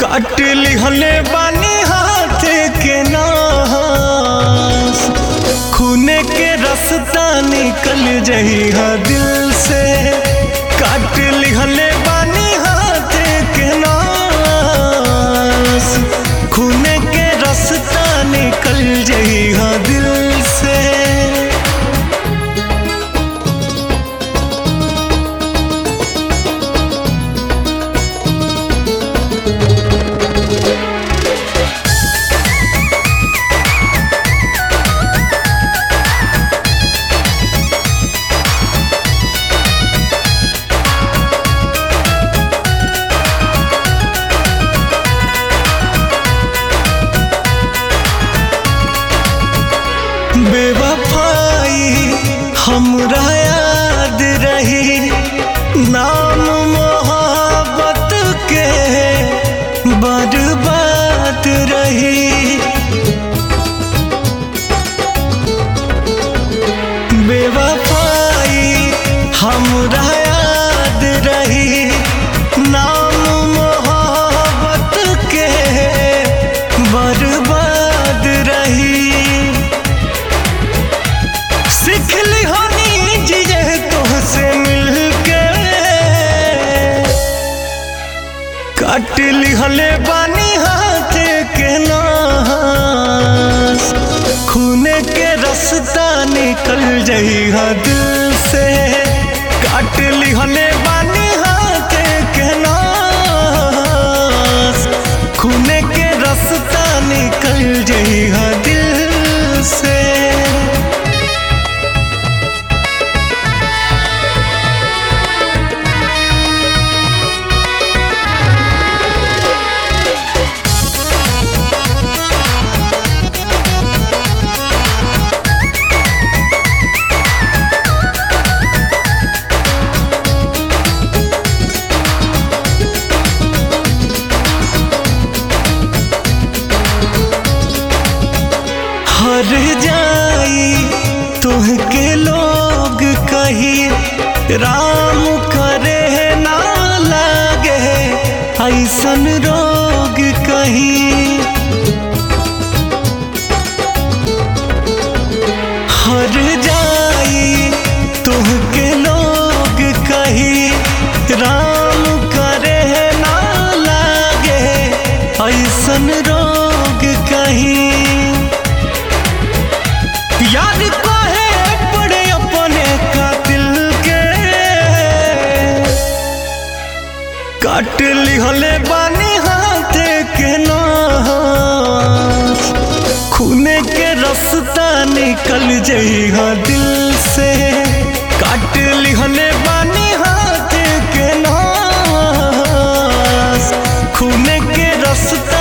काट लिहले बानी हाथ के नास खूने के रास्ता निकल जही हा दिल से काट लिहले बानी हाथ के नास खूने के रास्ता निकल जही हा दिल से बेवफाई हमरा याद रही नाम मोहब्बत के बर्बाद रही बेवफाई हमरा याद रही नाम मोहब्बत के बर्बाद रही सिखली होनी जिये तुहसे मिलके काट लिहले बानी हाथ के नास खूने के रास्ता निकल जही हा दिल से काट लिहले बानी हाथ के नास खूने के रास्ता निकल जही हा दिल से हर जाई तुहके लोग कही राम करे ना लागे ऐसन रोग कही हर जाई तुहके लोग कही राम करे ना लागे ऐसन रोग कही याद काहे पड़े अपने कातिल के काट लिहले बानी हाथ के नास खूने के रास्ता निकल जही हा दिल से काट लिहले बानी हाथ के नास खूने के रास्ता